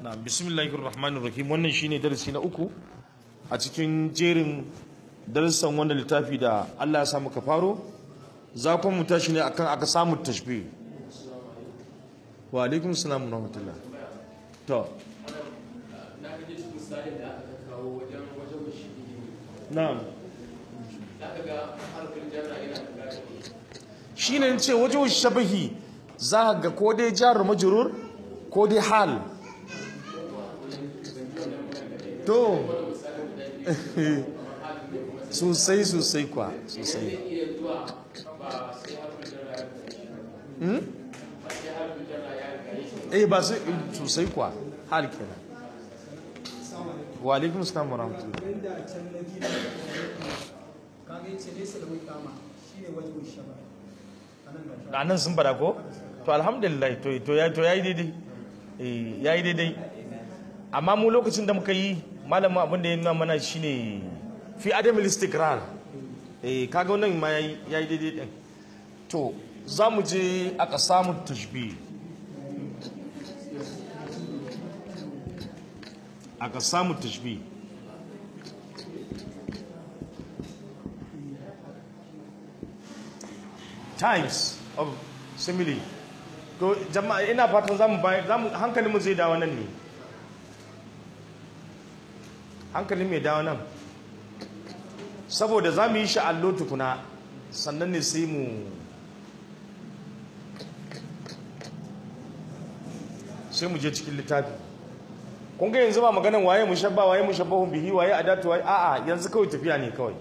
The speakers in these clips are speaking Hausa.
na bismillahir rahmanir rahim wannan shine darasi na uku a cikin jerin darussan wannan littafi da Allah ya sa muka faro za kuma mu tashi ne akan aka samu tashbih wa alaikum salam wa rahmatullah to na gaje su misalin da aka kawo wajen wajen shi na'am za ka ga harkar jana yana da gari shine ce wajen shabahi za ga ko dai jar majrur ko dai hal to sosai sosai kwa sosai iya zuwa ba sai harkar jana ya riga ba sai harkar jana ya riga shi eh ba sai sosai kwa hal kenan wa alaikum salam wa rahmatullah wanda a can na gina kaga yace laysa da kama shine wajen shaba anan ga da nan sun fada ko to alhamdulillah to to ya to yayi daidai eh yayi daidai amma mu lokacin da muka yi malamin abin da ya nuna mana shine fi adam istikrar eh kaga wannan ma yayi yayi daidai din to za mu je aka samu tashbih aka samu tashbih times of simile to jama'a ina fatan zamu bayar zamu hankalinmu zai dawo nan ne hankalin mai dawo nan saboda za mu yi shi allo tukuna sannan ne sai mu sai mu je cikin littafi kun ga yanzu ba maganan waye mushabba waye mushabbahun bihi waye adatu waye a'a yanzu kawai tafiya ne kawai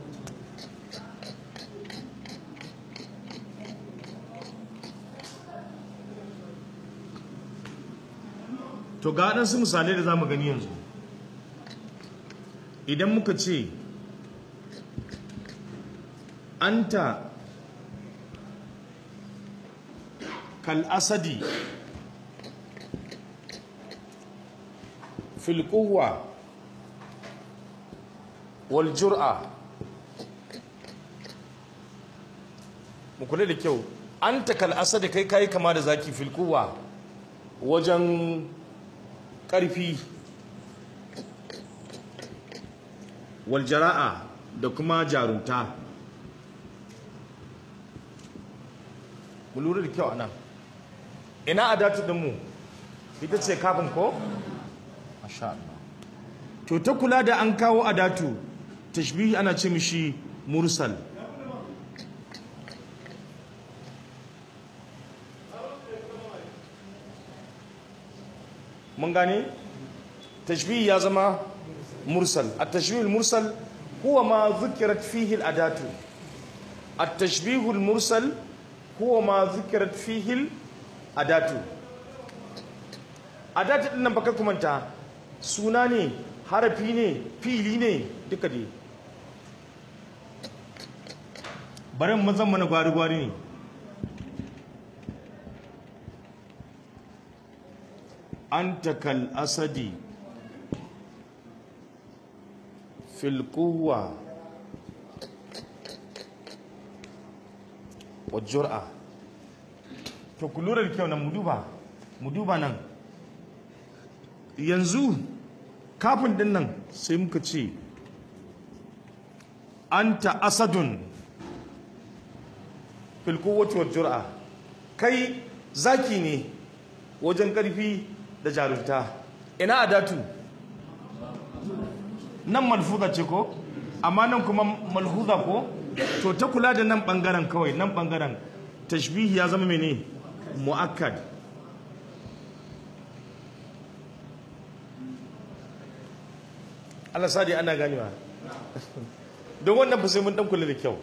to ga waɗansu misalai da za mu gani yanzu idan muka ce anta kal asadi fil quwwa wal jur'a mu kula da kyau anta kal asadi kai kai kama da zaki fil quwwa wajen ƙarfi waljara'a da kuma jarunta mu lura da kyau anan ina adatu dinmu ita ce kafin ko? masha Allah to ta kula da an kawo adatu tashbihi ana ce mishi mursal mun gane tashbih ya zama mursal at-tashbih al-mursal huwa ma dhukirat fihi al-adatu at-tashbih al-mursal huwa ma dhukirat fihi al-adatu adatu din nan baka kumanta suna ne harafi ne fili ne duka dai barin mazan mana gwari-gwari ne أنت كالأسد في القوة والجرأة to ku lura da kyau nan mu duba mu duba nan yanzu kafin din nan sai muka ce anta asadun fil quwwati wal jur'a kai zaki ne wajen karfi da jarumta ina adatu nan malfuza ce ko amma nan kuma malhuza ko to ta kula da nan bangaren kawai nan bangaren tashbihi ya zama mene muakkad Allah sadi ana ganewa don wannan fa sai mun dan kula da kyau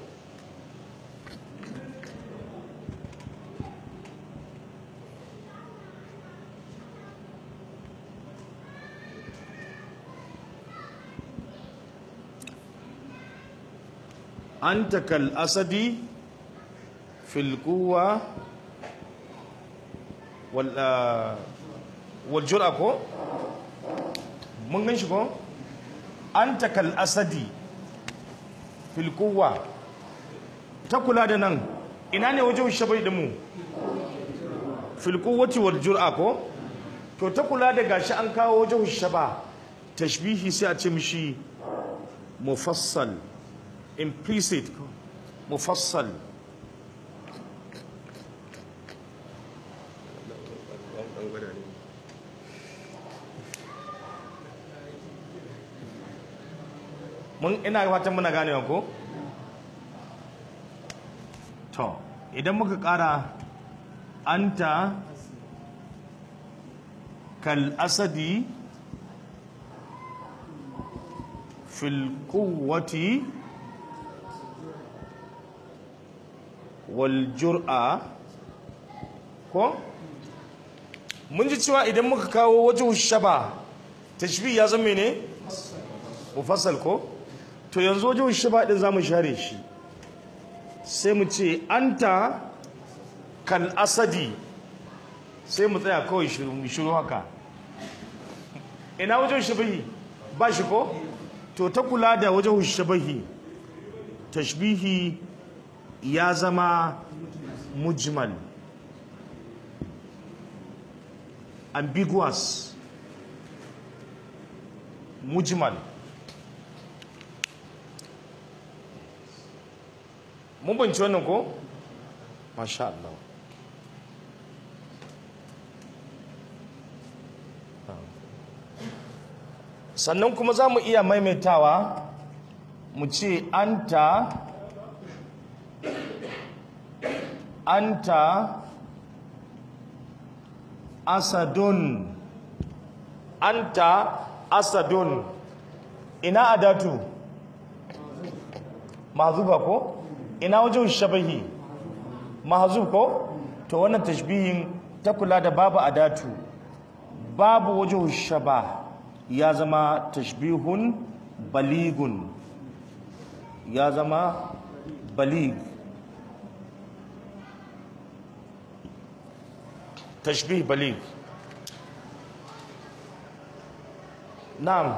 أنت كالأسد في القوة وال والجرأة كو من غنش كو أنت كالأسد في القوة تقول هذا نان إناني وجه الشبه دمو fil quwwati wal jur'a ko to ta kula da gashi an kawo wajen shaba tashbihi sai a ce mishi mufassal implicit mufassal mun ina fatan muna ganewa ko to idan muka kara anta kal asadi fil quwwati wal jur'a ko mun ji cewa idan muka kawo wajen shaba tashbih ya zama ne mufassal ko to yanzu wajen shaba din zamu share shi sai mu ce anta kal asadi sai mu tsaya kawai shiru mu shiru haka ina wajen shabahi ba shi ko to ta kula da wajen shabahi tashbihi ya zama mujmal ambiguous mujmal mun banci wannan ko masha Allah sannan kuma za mu iya maimaitawa mu ce anta anta asadun anta asadun ina adatu mahzuba ko ina wajen shabahi mahzub ko to wannan tashbihin ta kula da babu adatu babu wajen shaba ya zama tashbihun baligun ya zama balig tashbih balig na'am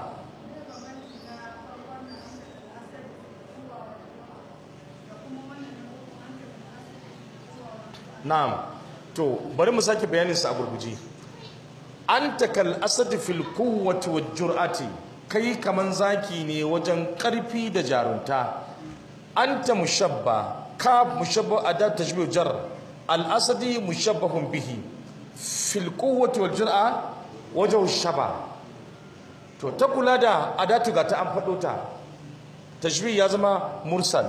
na'am to bari mu sake bayanin sa a gurguje anta kal asad fil quwwati wal jur'ati kai kaman zaki ne wajen karfi da jarunta anta mushabba ka mushabba adat tashbih jar al asadi mushabbahun bihi fil quwwati wal jur'a wajhu shaba to ta kula da adatu ga ta an fado ta tashbih ya zama mursal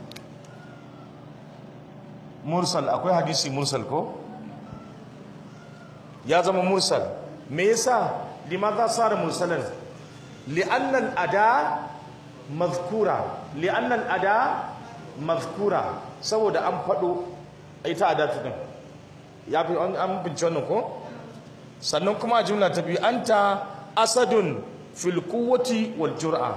mursal akwai hadisi mursal ko ya zama mursal me yasa limadha sara mursalan li'anna al-ada mazkura li'anna al-ada mazkura saboda an fado ita adatu din ya fi an bince wannan ko sannan kuma a jumla ta biyu anta asadun fil quwwati wal jur'a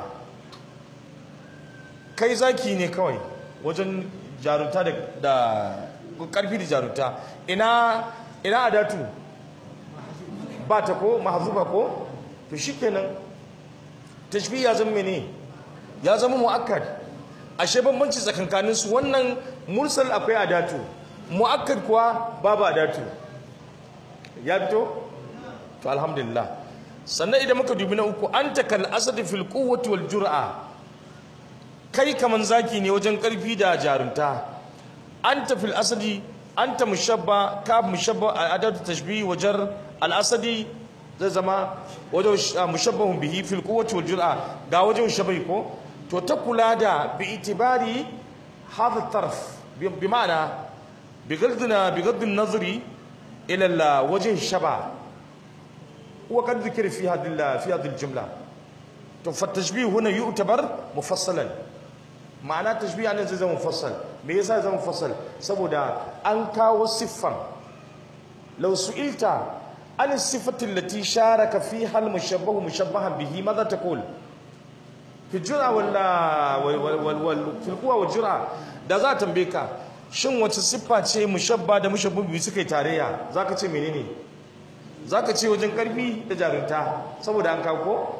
kai zaki ne kawai wajen jarunta da da karfi da jarunta ina ina adatu ba ta ko mahzuba ko to shikenan tashbih ya zama ne ya zama muakkad ashe bambanci tsakankanin su wannan mursal akwai adatu muakkad kuwa babu adatu ya fito to alhamdulillah sannan idan muka dubi na uku anta kal asad fil quwwati wal jur'a kai kaman zaki ne wajen karfi da jarunta anta fil asadi anta mushabba ka mushabba adatu tashbih wajar al asadi zai zama wajen mushabbahun bihi fil quwwati wal jur'a ga wajen shabai ko to ta kula da bi itibari hadha tarf bi ma'ana بغضنا بغض النظر الى الوجه الشبع وقد ذكر في هذه في هذه الجمله فالتشبيه هنا يعتبر مفصلا معنى التشبيه يعني زي مفصل me yasa zama mufassal saboda an kawo siffan law su'ilta an sifati allati sharaka fiha al-mushabbahu mushabbahan bihi madha taqul fi jura wala wal wal fil quwa wal jura da za tambaye ka shin wace siffa ce mushabba da mushabbu biyu suka yi tarayya zaka ce menene zaka ce wajen karfi da jarunta saboda an kawo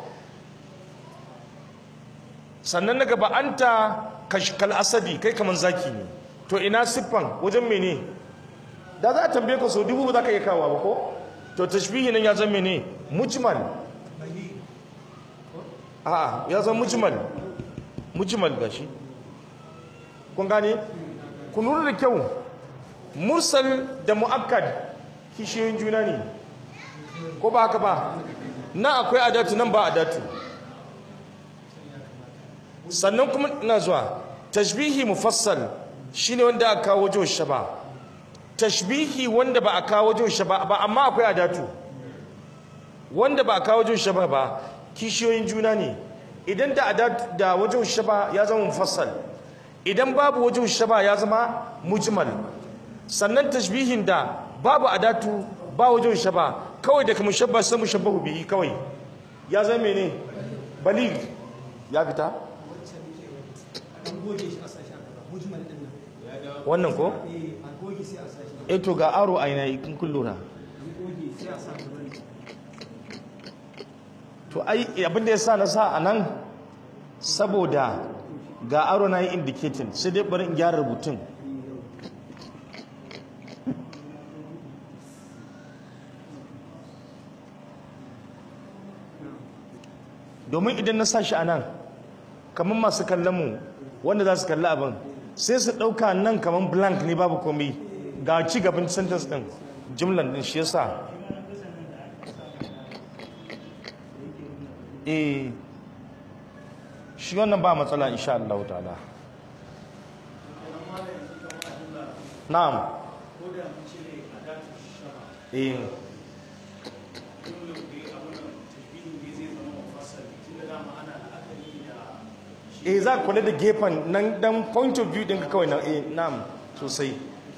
sannan na gaba anta kashkal asadi kai kaman zaki ne to ina siffan wajen mene da za a tambaye ka so dubu ba za ka iya kawo ba ko to tashbihi nan ya zama ne mujmal a ya zama mujmal mujmal gashi kun gane ku lura da kyau mursal da mu'akkad kishiyoyin juna ne ko ba haka ba na akwai adatu nan ba adatu sannan kuma ina zuwa tashbihi mufassal shine wanda aka kawo wajen shaba tashbihi wanda ba a kawo wajen shaba ba amma akwai adatu wanda ba a kawo wajen shaba ba kishiyoyin juna ne idan da adatu da wajen shaba ya zama mufassal idan babu wajen shaba ya zama mujmal sannan tashbihin da babu adatu ba wajen shaba kawai daga mushabba sai mushabbahu bihi kawai ya zama mene balig ya fita an goge shi a sashi a gaba mujmal din nan wannan ko eh a goge sai a sashi eh to ga aro aina in kun lura an goge sai a sa gaba ne to ai abin da yasa na sa a nan saboda ga aro na yi indicating sai dai bari in gyara rubutun domin idan na sa shi a nan kamar masu kallon mu wanda za su kalli abin sai su ɗauka nan kamar blank ne babu komai ga ci gaban sentence ɗin jimlan ɗin shi yasa eh shi wannan ba matsala insha Allah ta'ala na'am eh eh za ka kula da gefen nan dan point of view din ka kawai na eh na'am sosai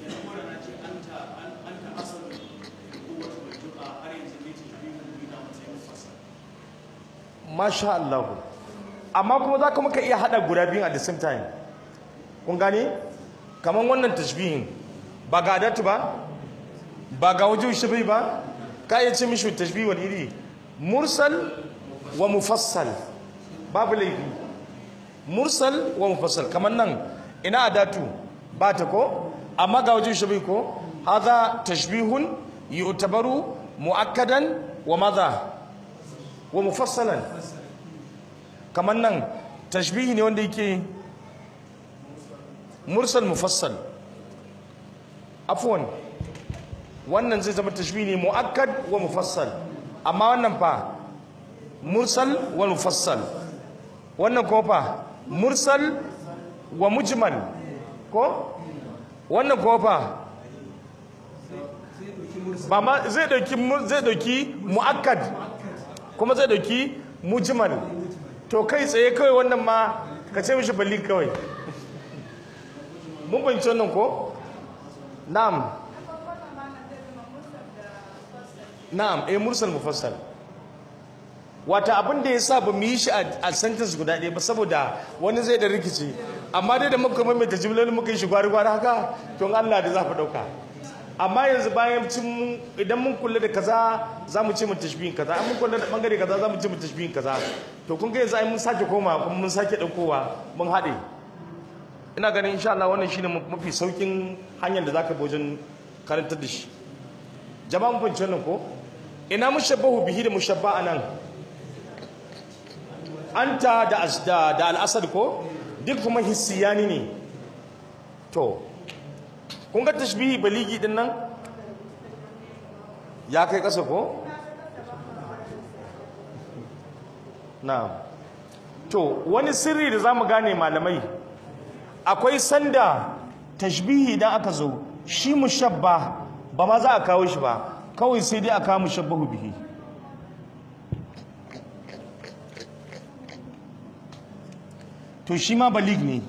masha Allah amma kuma za ka muka iya hada guda biyun at the same time kun gane kamar wannan tashbihin ba ga adatu ba ba ga wajen shi ba ka iya ce mishi tashbihi wani iri mursal wa mufassal babu laifi mursal wa mufassal kamar nan ina adatu ba ta ko amma ga wajen shi ko hadha tashbihun yu'tabaru muakkadan wa madha wa mufassalan kamar nan tashbihi ne wanda yake mursal mufassal afwan wannan zai zama tashbihi ne muakkad wa mufassal amma wannan fa mursal wa mufassal wannan kuma fa mursal wa mujmal ko wannan kuma fa ba ma zai dauki mu- zai dauki muakkad kuma zai dauki mujmal to kai tsaye kawai wannan ma ka ce mishi balli kawai mun fahimci wannan ko na'am na'am eh mursal mufassal wata abin da ya sa ba mu yi shi a a sentence guda ɗaya ba saboda wani zai da rikici amma dai da muka maimaita jimlolin muka yi shi gwari-gwari haka to in Allah da za ku ɗauka amma yanzu bayan cin idan mun kula da kaza za mu ce mu tashbihin kaza an mun kula da bangare kaza za mu ce mu tashbihin kaza to kun ga yanzu ai mun sake koma kuma mun sake ɗaukowa mun haɗe ina ganin insha Allah wannan shine mafi saukin hanyar da zaka bi wajen karantar da shi jama'a mun fahimci wannan ko ina mushabbahu bihi da mushabba anan anta da as- da da al-asad ko duk kuma hissiyani ne to kun ga tashbihi baligi din nan ya kai kasa ko na'am to wani sirri da zamu gane malamai akwai sanda tashbihi idan aka zo shi mushabba ba ma za a kawo shi ba kawai sai dai a kawo mushabbahu bihi to shi ma balig ne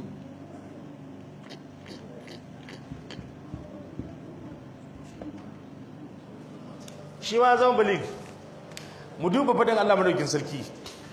shi ma zama balig mu duba fadin Allah madaukin sarki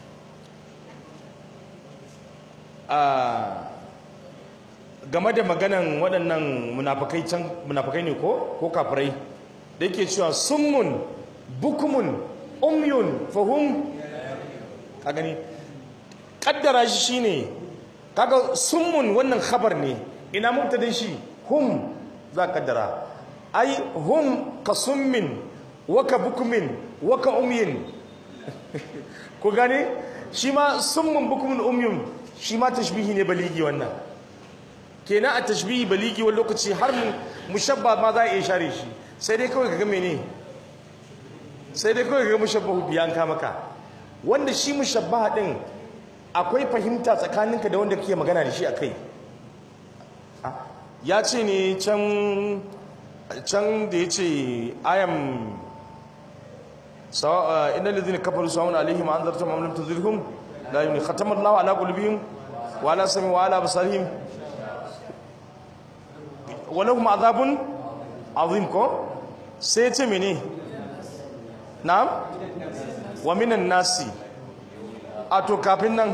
a game da maganan waɗannan munafakai can munafakai ne ko ko kafirai da yake cewa summun bukumun umyun fahum ka gani kaddara shi shine kaga summun wannan khabar ne ina mubtadin shi hum za ka kaddara ai hum ka summin waka bukumin waka umyin ku gane shi ma summun bukumin umyun shi ma tashbihi ne baligi wannan kenan a tashbihi baligi wani lokaci har mu mushabba ma za a iya share shi sai dai kawai kaga mene sai dai kawai kaga mushabbahu biyan ka maka wanda shi mushabbaha din akwai fahimta tsakaninka da wanda kake magana da shi akai ya ce ne can can da ya ce ayam inna lalzina kafaru sawun alaihim an zarta ma'amulim tuzirhum la yuni khatamar lawa ala qulubihim wa ala sami wa ala basarihim wa lahum azabun azim ko sai ya ce mene na'am wa minan nasi a to kafin nan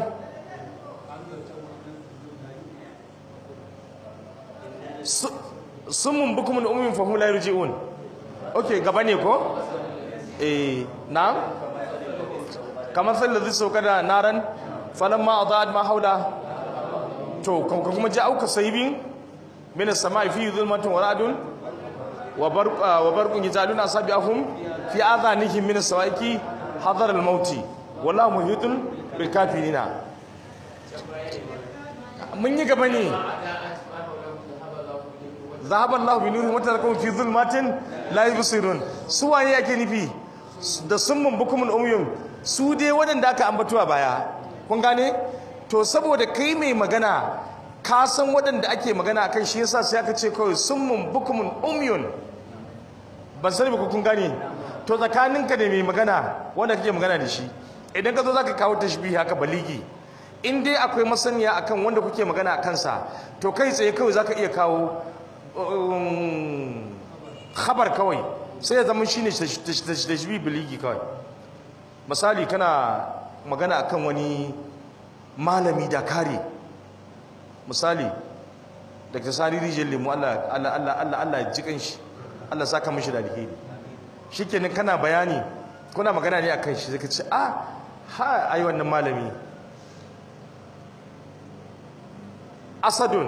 summun bukumin umumin fahim la yarji'un okay gaba ne ko eh na'am kamar sai lazi sauka da naran falamma adaat ma haula to kuma ji auka saibin min as-sama'i fi zulmatin wa ra'dun wa barq wa barqun yajalun asabi'ahum fi adhanihim min as-sawaiqi hadar al-maut wallahu muhitun bil kafirina mun yi gaba ne zahaban Allah bi nuri mata kuma fi zulmatin la yubsirun su waye yake nufi da summun bukumun umyun su dai waɗanda aka ambatuwa baya kun gane to saboda kai mai magana ka san waɗanda ake magana akan shi yasa sai aka ce kawai summun bukumun umyun ban sani ba kun gane to tsakaninka da mai magana wanda kake magana da shi idan ka zo zaka kawo tashbihi haka baligi in dai akwai masaniya akan wanda kuke magana a kansa to kai tsaye kawai zaka iya kawo khabar kawai sai ya zama shine tashbih biligi kawai misali kana magana akan wani malami da kare misali daga sani rijiyar lemu Allah Allah Allah Allah Allah ya jikan shi Allah saka mishi da alheri shikenan kana bayani kuna magana ne akan shi zaka ce ah ha ai wannan malami asadun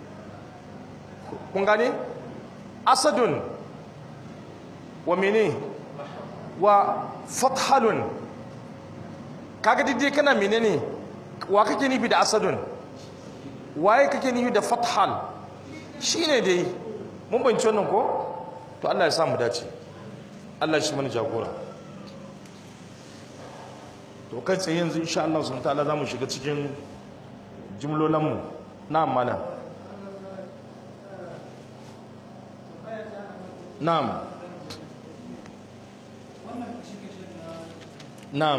kun gane asadun wa mene wa fathalun kaga dai kana menene wa kake nufi da asadun waye kake nufi da fathal shine dai mun banci wannan ko to Allah ya sa mu dace Allah shi mana jagora to kai tsaye yanzu insha Allah subhanahu wa ta'ala zamu shiga cikin jumlolan mu na'am malam na'am na'am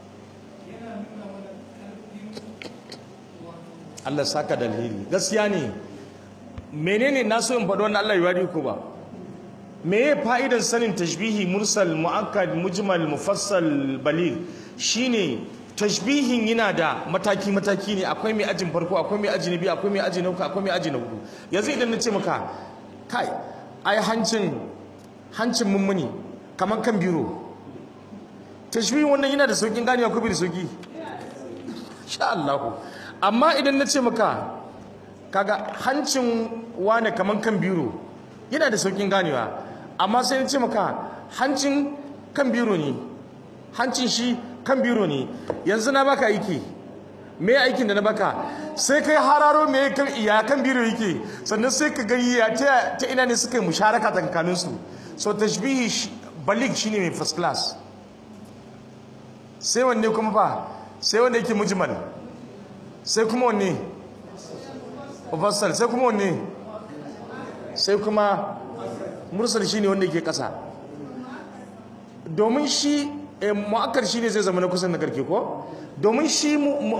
Allah saka da alheri gaskiya ne menene na so in faɗi wannan Allah ya wari ku ba me ya fa'idan sanin tashbihi mursal mu'akkad mujmal mufassal baligh shine tashbihin yana da mataki mataki ne akwai mai ajin farko akwai mai aji na biyu akwai mai aji na uku akwai mai aji na hudu yanzu idan na ce maka kai ai hancin hancin mummuni kamar kan biro tashbihin wannan yana da saukin ganewa ko bai da sauki sha Allah amma idan na ce maka kaga hancin wane kamar kan biro yana da saukin ganewa amma sai na ce maka hancin kan biro ne hancin shi kan biro ne yanzu na baka aiki me aikin da na baka sai kai hararo me ya kan biro yake sannan sai ka gani ya ta ina ne suka yi musharaka tsakanin su so tashbihi balig shine mai first class sai wanne kuma fa sai wanda yake mujmal sai kuma wanne mufassal sai kuma wanne sai kuma mursal shine wanda yake kasa domin shi mu'akkar shine zai zama na kusan na karke ko domin shi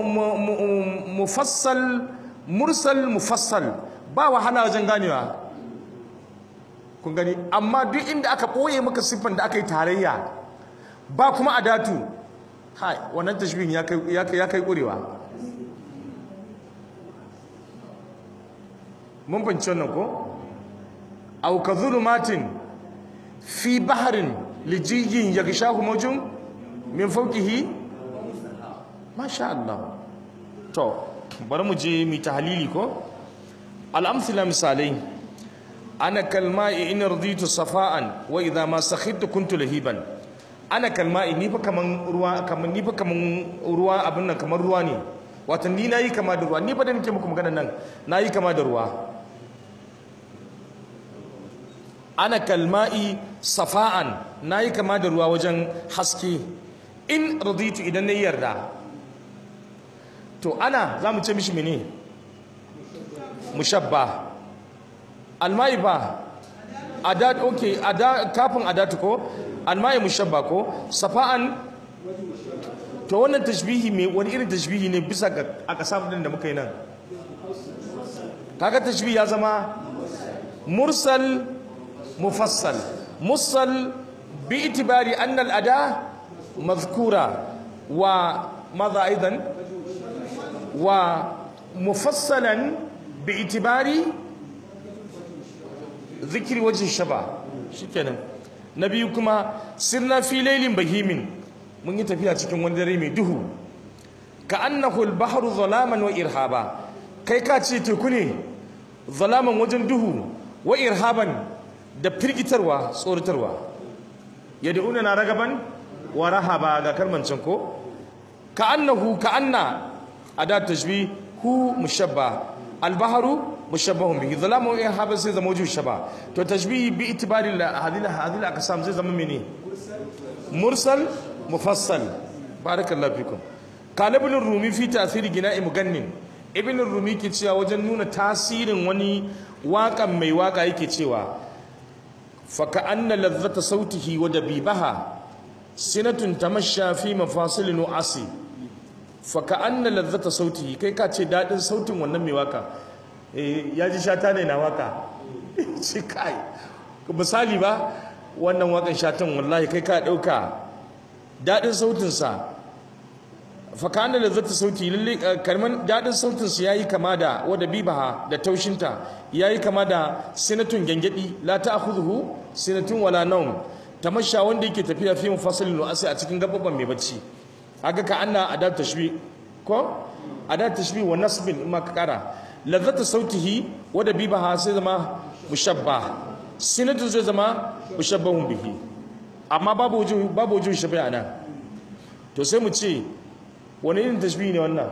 mufassal mursal mufassal ba wahala wajen ganewa kun gani amma duk inda aka ɓoye maka siffan da aka yi tarayya ba kuma a datu hai wannan tashbihin ya kai ƙurewa mun fahimci wannan ko aw ka zulumatin fi baharin lijiyyin yaghshahu mawjun min fawqihi masha Allah to bari mu je mu tahlili ko al-amthila misalai ana kalma'i in raditu safa'an wa idha ma sakhittu kuntu lahiban ana kalma'i ni fa kaman ruwa kaman ni fa kaman ruwa abin nan kamar ruwa ne wato ni nayi kama da ruwa ni fa da nake muku magana nan nayi kama da ruwa ana kalma'i safa'an nayi kama da ruwa wajen haske in raditu idan na yarda to ana za mu ce mishi mene mushabba almai ba adat okay ada kafin adatu ko almai mushabba ko safa'an to wannan tashbihi me wani irin tashbihi ne bisa ga aka samu din da muka yi nan kaga tashbihi ya zama mursal mufassal mursal bi itibari anna al ada mazkura wa madha aidan wa mufassalan bi itibari zikiri wajen shaba shikenan na biyu kuma sirna fi lailin bahimin mun yi tafiya cikin wani dare mai duhu ka annahu al-bahru zalaman wa irhaba kai ka ce teku ne zalaman wajen duhu wa irhaban da firgitarwa tsoratarwa yad'una na ragaban wa rahaba ga kalmancin ko ka annahu ka anna adat tashbih hu mushabba al-bahru mushabbahun bihi zalamu in haba sai zama wajen shaba to tashbihi bi itibari hadhihi hadhihi aqsam zai zama mene mursal mufassal barakallahu fikum qala ibn rumi fi ta'thir gina'i mugannin ibn rumi ke cewa wajen nuna tasirin wani waƙan mai waka yake cewa fa ka'anna ladhata sautihi wa dabibaha sinatun tamashsha fi mafasil nu'asi fa ka'anna ladhata sautihi kai ka ce dadin sautin wannan mai waka ya ji shata ne na waka shi kai misali ba wannan wakan shatan wallahi kai ka dauka dadin sautinsa fakana da zata sauti lalle kalman dadin sautinsa yayi kama da wada bibaha da taushinta yayi kama da sinatun gangadi la ta'khudhu sinatun wala nawm tamasha wanda yake tafiya fi mufassilin asi a cikin gababban mai bacci haka ka anna adat tashbih ko adat tashbih wa nasbin in ma ka kara lazzata sautihi wadda bibaha sai zama mushabba sinatu zai zama mushabbahun bihi amma babu wujud babu wujud shabai ana to sai mu ce wani irin tashbihi ne wannan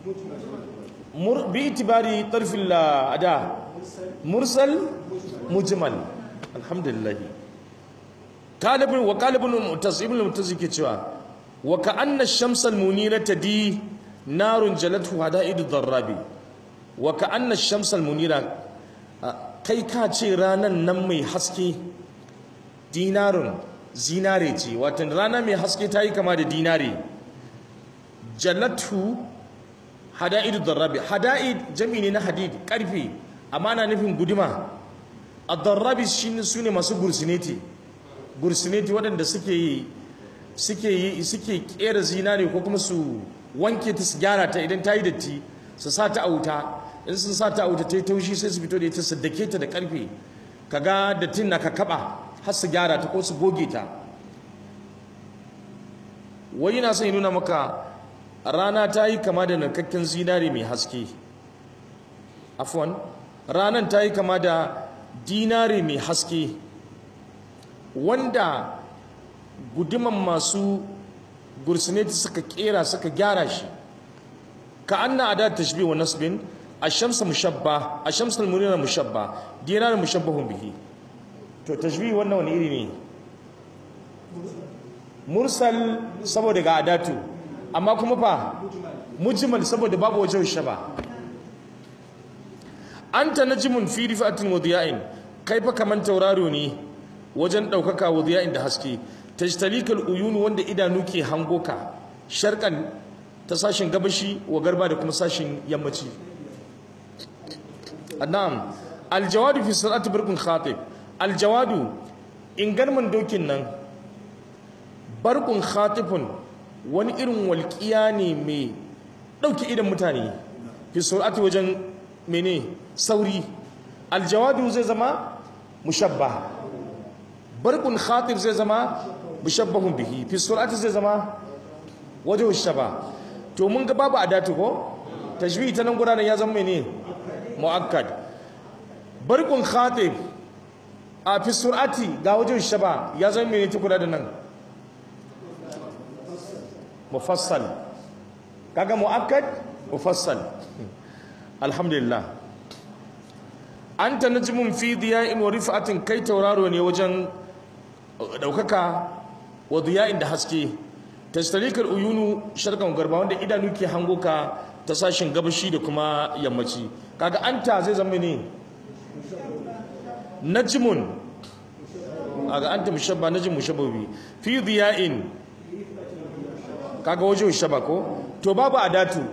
bi itibari tarfil ada mursal mujmal alhamdulillah qalibun wa qalibun mu'tazib ibn mu'tazib ke cewa wa ka'anna ash-shamsa al-munirata di narun jalatu hada'idu dharrabi wa ka'anna shamsal munira kai ka ce ranan nan mai haske dinarun zinare ce watan rana mai haske ta yi kama da dinare jalatu hada'idu darrabi hada'id jami ne na hadid karfe amma na nufin guduma a darrabi shi su ne masu gursineti gursineti waɗanda suke yi suke yi suke kera zinare ko kuma su wanke ta su gyara ta idan ta yi datti su sa ta a wuta in sun sa ta a wuta ta yi taushi sai su fito da ita su dake ta da karfe kaga dattin na ka kaba har su gyara ta ko su goge ta wai yana son nuna maka rana ta yi kama da narkakken zinare mai haske afwan ranan ta yi kama da dinare mai haske wanda guduman masu gursineti suka kera suka gyara shi ka anna adat tashbih wa nasbin ash-shams mushabba ash-shams al-munira mushabba dinar mushabbahun bihi to tashbih wannan wani iri ne mursal saboda ga adatu amma kuma fa mujmal saboda babu wajen shaba anta najmun fi rifatin wa diya'in kai fa kaman tauraro ne wajen daukaka wa diya'in da haske tajtalikal uyun wanda idanu ke hango ka sharqan ta sashin gabashi wa garba da kuma sashin yammaci annam aljawadu fi salati barkun khatib aljawadu in garman dokin nan barkun khatifun wani irin walƙiya ne mai ɗauki idan mutane fi salati wajen mene sauri aljawadu zai zama mushabba barkun khatib zai zama mushabbahun bihi fi salati zai zama wajen shaba to mun ga babu adatu ko tashbihi ta nan gudanar ya zama ne mu'akkad barkun khatib a fi sur'ati ga wajen shaba ya zama mene ta kula da nan mufassal kaga mu'akkad mufassal alhamdulillah anta najmun fi diya'in wa rif'atin kai tauraro ne wajen daukaka wa diya'in da haske tastarikar uyunu sharkan garba wanda idanu ke hango ka ta sashin gabashi da kuma yammaci kaga anta zai zama ne najmun kaga anta mushabba najm mushabbabi fi diya'in kaga wajen shaba ko to babu adatu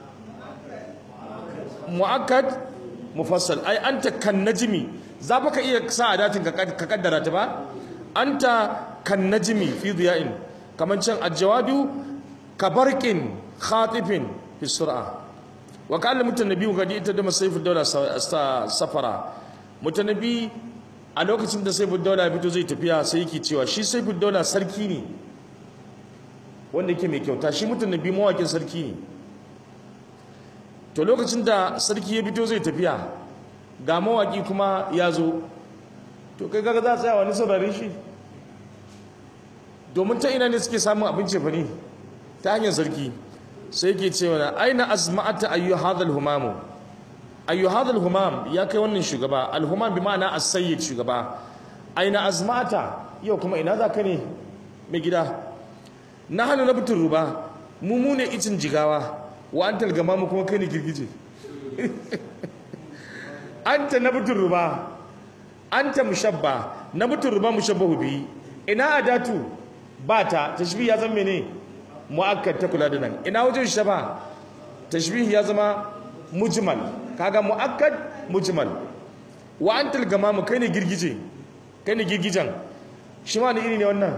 mu'akkad mufassal ai anta kan najmi za ka iya sa adatin ka kaddara ta ba anta kan najmi fi diya'in kaman can aljawabu kabarqin khatifin fi sur'a wa qala mutanabbi ga ita da masayfu dawla safara mutanabbi a lokacin da sayfu dawla fito zai tafiya sai yake cewa shi sayfu dawla sarki ne wanda yake mai kyauta shi mutanabbi mawakin sarki ne to lokacin da sarki ya fito zai tafiya ga mawaki kuma ya zo to kai kaga za a tsaya wani saurare shi domin ta ina ne suke samun abinci fa ne ta hanyar sarki sai ke cewa na aina azma'ata ayyu hadal humamu ayyu hadal humam ya kai wannan shugaba alhumam bi ma'ana as-sayyid shugaba aina azma'ata yau kuma ina za ka ne mai gida na hannu na butun ruba mu mu ne icin jigawa wa an talgama mu kuma kai ne girgije anta na butun ruba anta mushabba na butun ruba mushabbahu bi ina adatu ba ta tashbih ya zama ne mu'akkad ta kula da nan ina wajen shaba tashbih ya zama mujmal kaga mu'akkad mujmal wa antal gamamu kai ne girgije kai ne girgijan shi ma ne iri ne wannan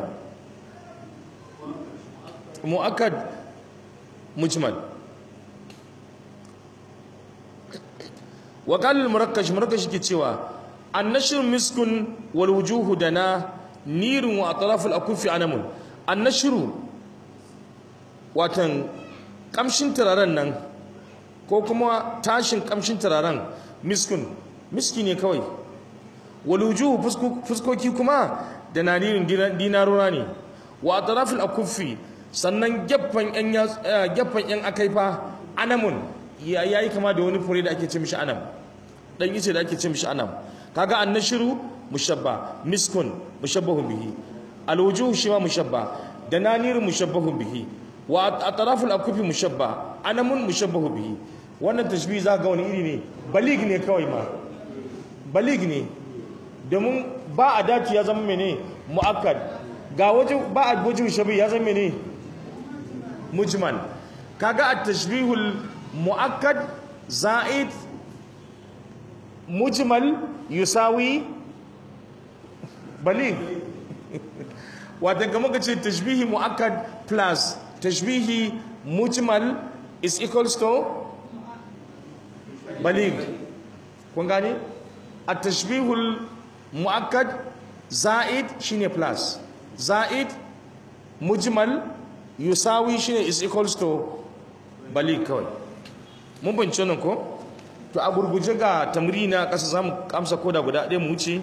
mu'akkad mujmal wa qala al-murakkash murakkash ke cewa an-nashr miskun wal wujuhu dana nirun wa atraful akufi anamun annashru watan kamshin turaren nan ko kuma tashin kamshin turaren miskun miski ne kawai walujuhu fuskoki kuma da nanirin dinarura ne wa atraful akufi sannan gefen yan gefen yan akaifa anamun yayi kama da wani fure da ake ce mishi anam dan yace da ake ce mishi anam kaga annashru mushabba miskun mushabbahun bihi alwujuh shi ma mushabba da nanir mushabbahun bihi wa atraful akufi mushabba anamun mushabbahu bihi wannan tashbih za ga wani iri ne balig ne kawai ma balig ne domin ba a dace ya zama mene muakkad ga waje ba a wajen shabi ya zama mene mujmal kaga at-tashbihul muakkad za'id mujmal yusawi balig wata kama ka ce tashbihi mu'akkad plus tashbihi mujmal is equals to balig kun gane a tashbihul mu'akkad za'id shine plus za'id mujmal yusawi shine is equals to balig kawai mun bance nan ko to a gurguje ga tamrina kasa zamu kamsa koda guda ɗaya mu wuce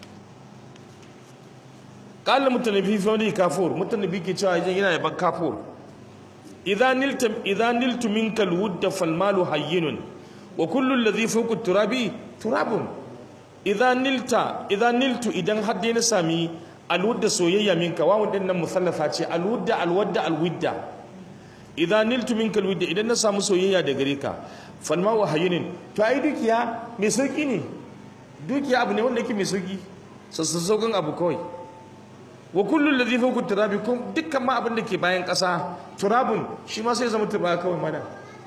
qala mutanabi fi wani kafur mutanabi ke cewa yana yaban kafur idza niltum idza niltu minka alwudd falmalu hayyinun wa kullu alladhi fawqa turabi turabun idza nilta idza niltu idan har dai na sami alwudd soyayya minka wawun din nan musallafa ce alwudd alwadda alwidda idza niltu minka alwudd idan na samu soyayya da gare ka falmalu hayyinun to ai dukiya mai sauki ne dukiya abu ne wanda yake mai sauki sassauƙin abu kawai wa kullu alladhi fawqa turabi kun dukkan ma abin da ke bayan ƙasa turabun shi ma sai zama turba kawai mana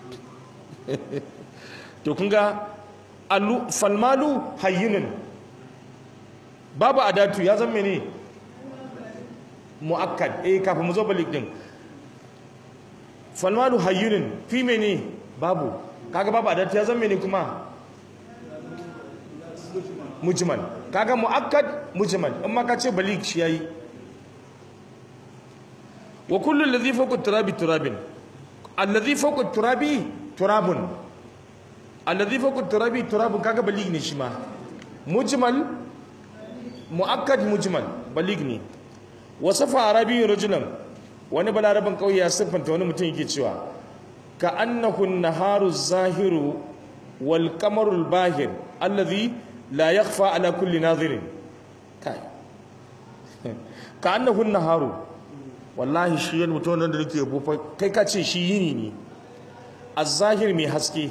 to kun ga alu falmalu hayyinun babu adatu ya zama ne muakkad eh kafin mu zo balik din falmalu hayyinun fi mene babu kaga babu adatu ya zama ne kuma mujmal kaga muakkad mujmal in ma ka ce balik shi yayi wa kullu alladhi fawqa turabi turabin alladhi fawqa turabi turabun alladhi fawqa turabi turabun kaga balik ne shi ma mujmal mu'akkad mujmal balig ne wasafa arabiyyun rajulan wani balarabin kauye ya siffanta wani mutum yake cewa ka annahu naharu zahiru wal qamarul bahir alladhi la yakhfa ala kulli nadhirin kai ka annahu naharu wallahi shi yan mutum nan da nake yabo fa kai ka ce shi yini ne az-zahir mai haske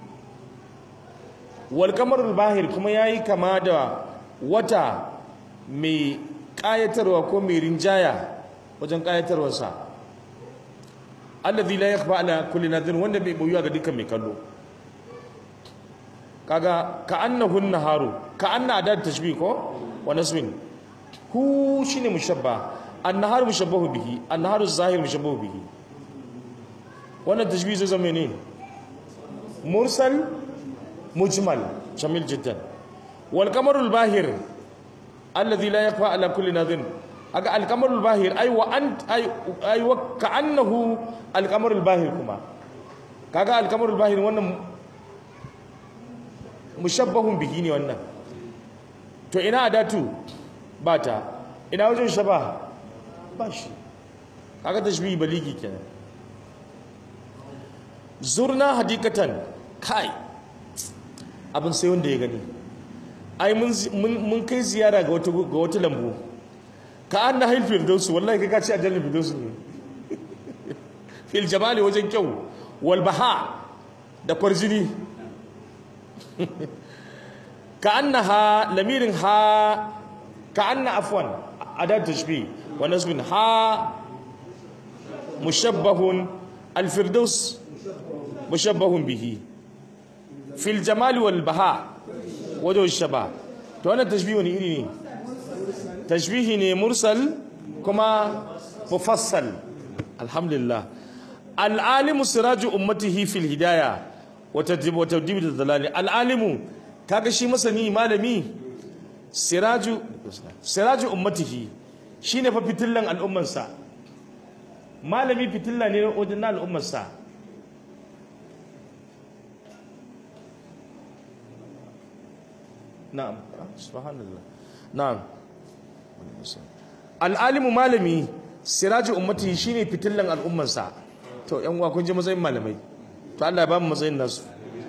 wal qamarul bahir kuma yayi kama da wata mai kayatarwa ko mai rinjaya wajen kayatarwarsa alladhi la yakhfa ala kulli nadhir wanda bai boyuwa ga dukkan mai kallo kaga ka annahu naharu ka anna adad tashbih ko wa nasbin hu shine mushabba an-nahar mushabbahu bihi an-naharu zahir mushabbahu bihi wannan tashbih zai zama ne mursal mujmal jamil jiddan wal qamarul bahir alladhi la yakhfa ala kulli nadhir aga al-qamarul bahir ay wa ant ay ay wa ka'annahu al-qamarul bahir kuma kaga al-qamarul bahir wannan mushabbahun bihi ne wannan to ina adatu bata ina wajen shaba ba shi kaga tashbihi baligi kenan zurna hadikatan kai abin sai wanda ya gani ai mun kai ziyara ga wata ga wata lambu ka anna hayl firdausu wallahi kai ka ce aljanna firdausu ne fil jamali wajen kyau wal baha da kwarjini ka annaha lamirin ha ka anna afwan adat tashbih wa nasbin ha mushabbahun al firdaus mushabbahun bihi fil jamali wal baha wajen shaba to wannan tashbih wani iri ne tashbihi ne mursal kuma mufassal alhamdulillah al'alimu siraju ummatihi fil hidaya wa tadrib wa tadrib dalali al'alimu kaga shi masani malami siraju siraju ummatihi shine fa fitillan al'ummarsa malami fitilla ne wajen al'ummarsa na'am subhanallah na'am al'alimu malami siraju ummati shine fitillan al'ummarsa to yan uwa kun ji matsayin malamai to Allah ya ba mu matsayin nasu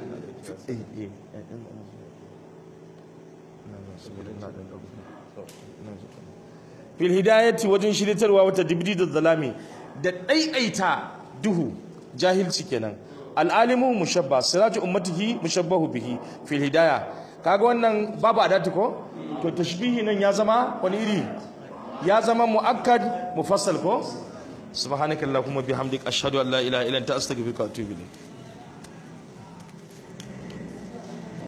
fil hidayati wajen shiritarwa wata dibdi da zalami da ɗaiɗaita duhu jahilci kenan al'alimu mushabba siraju ummatihi mushabbahu bihi fil hidaya kaga wannan babu adatu ko to tashbihi nan ya zama wani iri ya zama muakkad mufassal ko subhanakallahumma bihamdik ashhadu an la ilaha illa anta astaghfiruka wa atubu ilayk